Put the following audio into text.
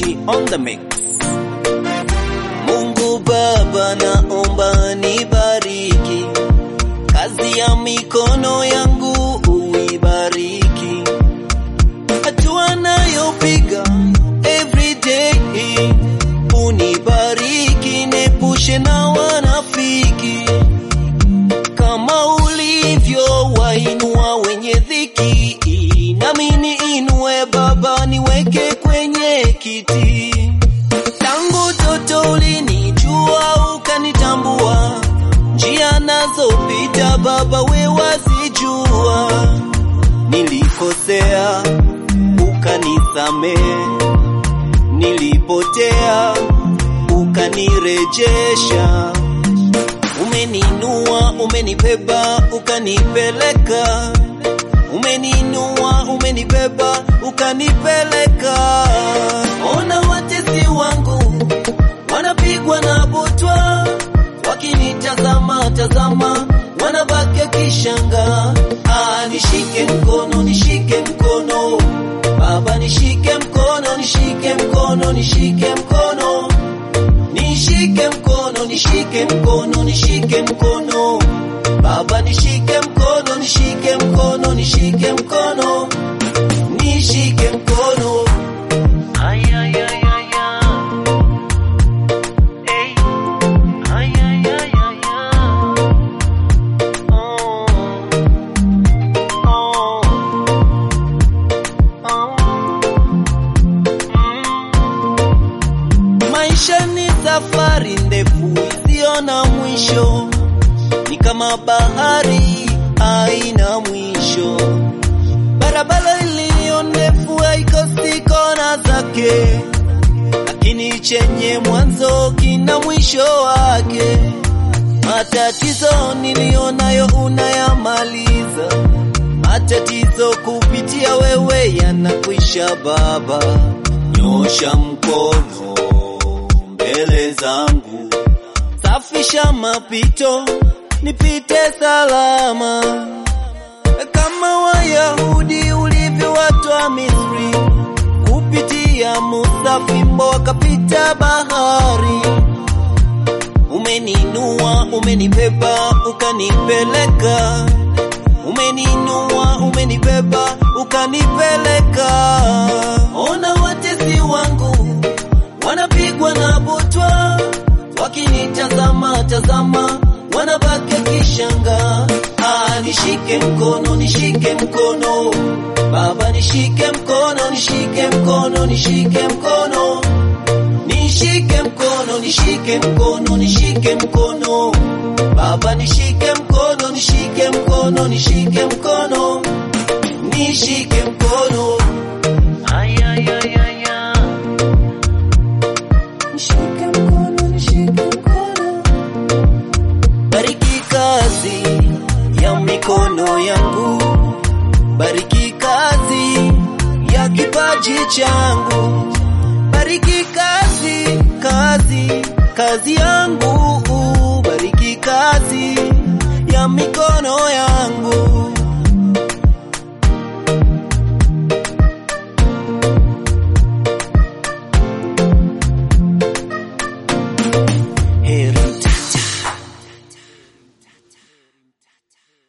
G on the mix. Mungu Baba, naomba nibariki kazi ya mikono yangu, uibariki hatua nayopiga everyday, unibariki, nepushe na wanafiki kama ulivyo wainua wenye dhiki, nami niinue Baba, niweke kwenye kiti. Tangu toto ulinijua ukanitambua, njia nazopita Baba we wazijua. Nilikosea ukanisamehe, nilipotea ukanirejesha. Umeninua, umenibeba, ukanipeleka. Umeninua, umenibeba, ukanipeleka. Ona watesi wangu wanapigwa na butwa, wakinitazama tazama, wanabaki kishanga. Ah, nishike mkono, nishike mkono Baba, nishike mkono, nishike mkono, nishike mkono nishike mkono, nishike mkono, nishike mkono Baba, nishike mkono, nishike mkono, nishike mkono, nishike mkono. Ay, ay, ay, ay, ay. Ey. Ay, ay, ay, ay, ay. Oh. Oh. Oh. Maisha ni safari ndefu isiyo na mwisho, ni kama bahari haina mwisho. Barabara iliyo ndefu haikosi kona zake, lakini chenye mwanzo kina mwisho wake. Matatizo niliyonayo unayamaliza, matatizo kupitia wewe yanakwisha. Baba, nyosha mkono mbele zangu, safisha mapito, nipite salama kama Wayahudi ulivyowatoa Misri kupitia Musa, fimbo wakapita bahari. Umeninua, umenibeba, ukanipeleka. Umeninua, umenibeba, ukanipeleka. Ona watesi wangu wanapigwa na butwa, wakinitazama tazama, wanabaki kishanga. Ah, nishike mkono, nishike mkono Baba, nishike mkono, nishike mkono, nishike mkono nishike mkono, nishike mkono, nishike mkono Baba, nishike mkono, nishike mkono, nishike mkono, nishike mkono, Ay, ay, ay, ay, ay. nishike mkono, nishike mkono. Bariki kazi ya mikono yangu, bariki kazi ya kipaji changu, bariki kazi, kazi, kazi yangu, bariki kazi ya mikono